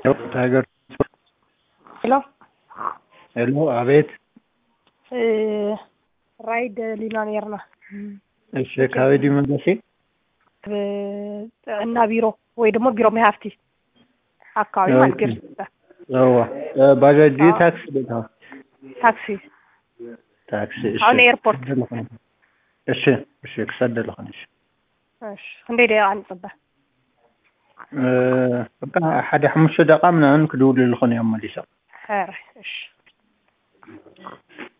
ታይገር ሄሎ ሄሎ፣ አቤት። ራይድ ሊናኔርና እሺ፣ ካበዲ መንገሴ እና ቢሮ ወይ ደግሞ ቢሮ መሀፍቲ አካባቢ ማለት ገር ዋ ባጃጅ ታክሲ ቦታ ታክሲ ታክሲ እሺ፣ አሁን ኤርፖርት እሺ፣ እሺ፣ ክሰደለ ኾነሽ እሺ ክንደይ ደቂቃ ንፅበ በቃ ሓደ ሓሙሽተ ደቂቃ ምናምን ክድውልልኹን እዮም መሊሶም ኧረ እሺ